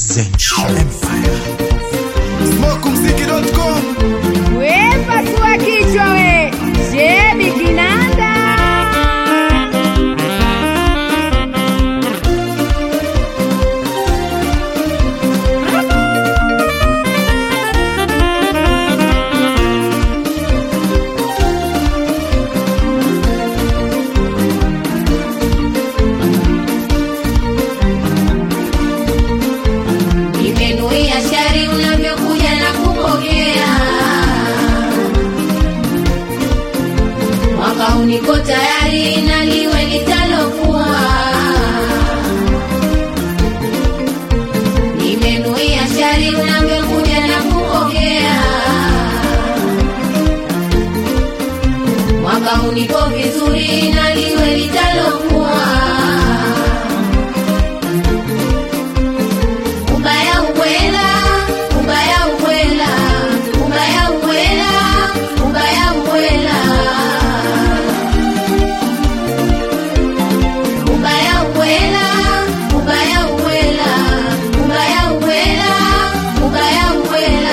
Zench Empire. Smokumziki.com We pasua kichwa we, shebi kinanda. Nimenuia shari unavyokuja na kupokea. Mwaka huu niko tayari na liwe litalokuwa. Nimenuia shari unavyokuja na kupokea. Mwaka huu niko vizuri na liwe litalokuwa. Ubaya ubwela, ubaya ubwela, ubaya ubwela, ubaya ubwela. Ubaya ubwela, ubaya ubwela, ubaya ubwela, ubaya ubwela.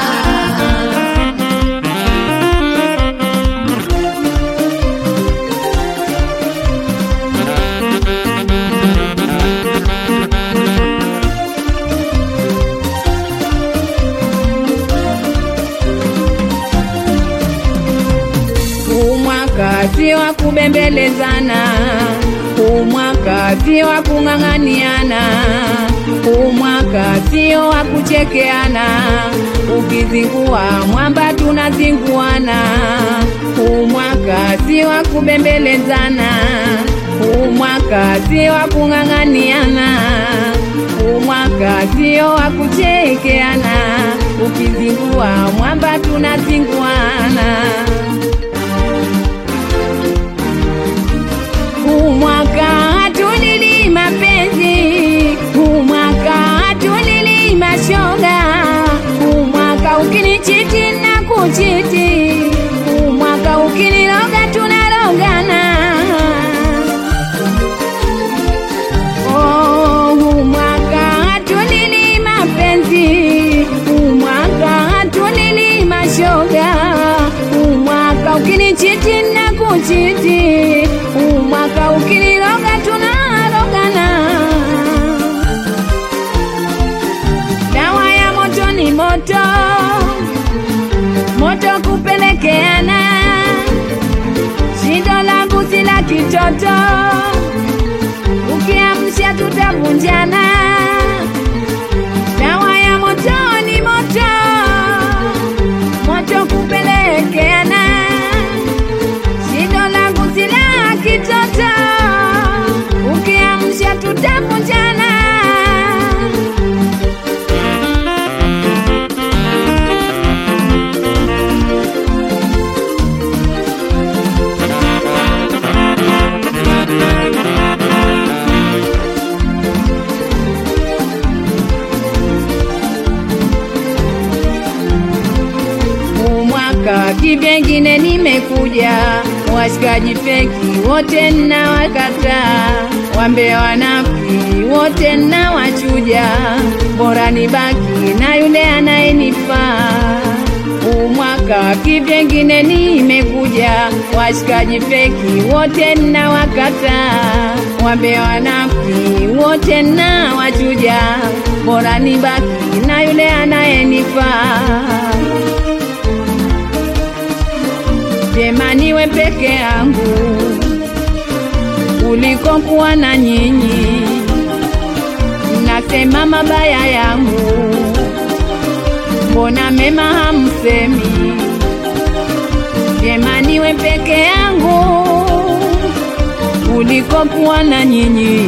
Huu mwaka si wa kubembelezana, huu mwaka si wa kung'ang'aniana, huu mwaka sio wa kuchekeana. Ukizingua mwamba tunazinguana, huu mwaka si wa kubembelezana, huu mwaka si wa kung'ang'aniana, huu mwaka sio wa kuchekeana. Ukizingua mwamba tunazinguana. Huu mwaka hatulili mapenzi, huu mwaka hatulili mashoga, huu mwaka ukinichiti na kuchiti, huu mwaka ukiniroga tunarogana. Oh, huu mwaka hatulili mapenzi, huu mwaka hatulili mashoga, huu mwaka ukinichiti na kuchiti, huu mwaka ukiniroga tunarogana. Dawa ya moto ni moto, moto kupelekeana, shindo langu si la kitoto ukiamsha tutavunjana. Dawa ya moto ni moto, moto kupelekeana. Shindo langu si la kitoto, ukiamsha tutavunjana. Huu mwaka kivyengine nimekuja, washikaji feki wote na wakataa, wambe wanafiki wote na wachuja, bora nibaki na yule anayenifaa. Huu mwaka kivyengine nimekuja, washikaji feki wote na wakataa, wambe wanafiki wote na wachuja, bora nibaki na yule anayenifaa. Jema niwe peke yangu kuliko kuwa na nyinyi. Nasema mabaya yangu, mbona mema hamsemi? Jema niwe peke yangu kuliko kuwa na nyinyi.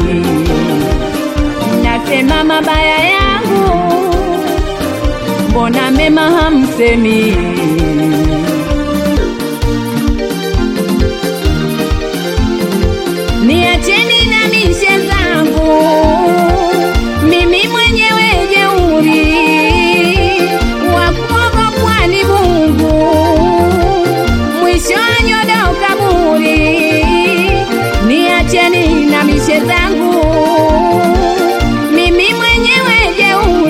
Nasema mabaya yangu, mbona mema hamsemi? Niacheni na mishe zangu, mimi mwenyewe jeuri, wa kuogopwa ni Mungu, mwisho wa nyodo kaburi. Niacheni na mishe zangu, mimi mwenyewe jeuri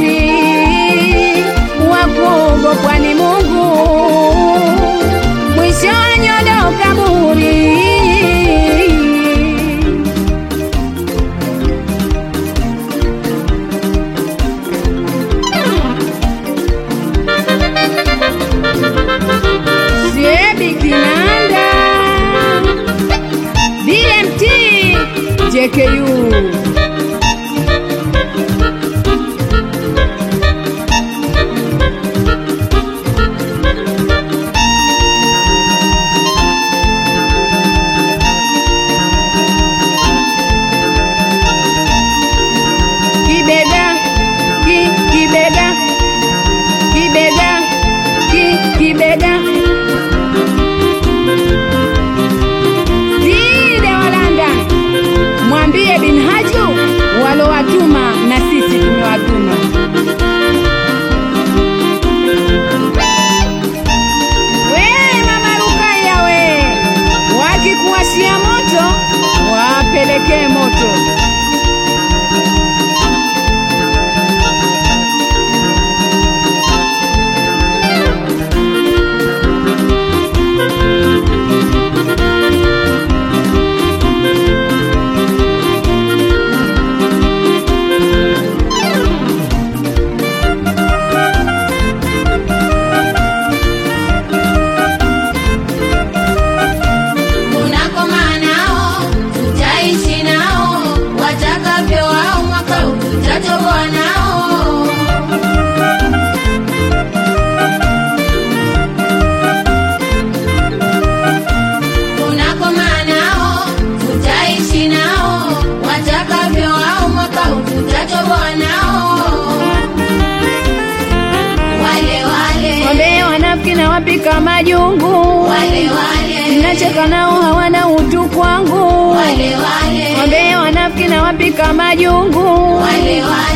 wapika majungu, wale wale nacheka nao hawana utu kwangu, wale wale wambea wanafiki na wapika majungu, wale wale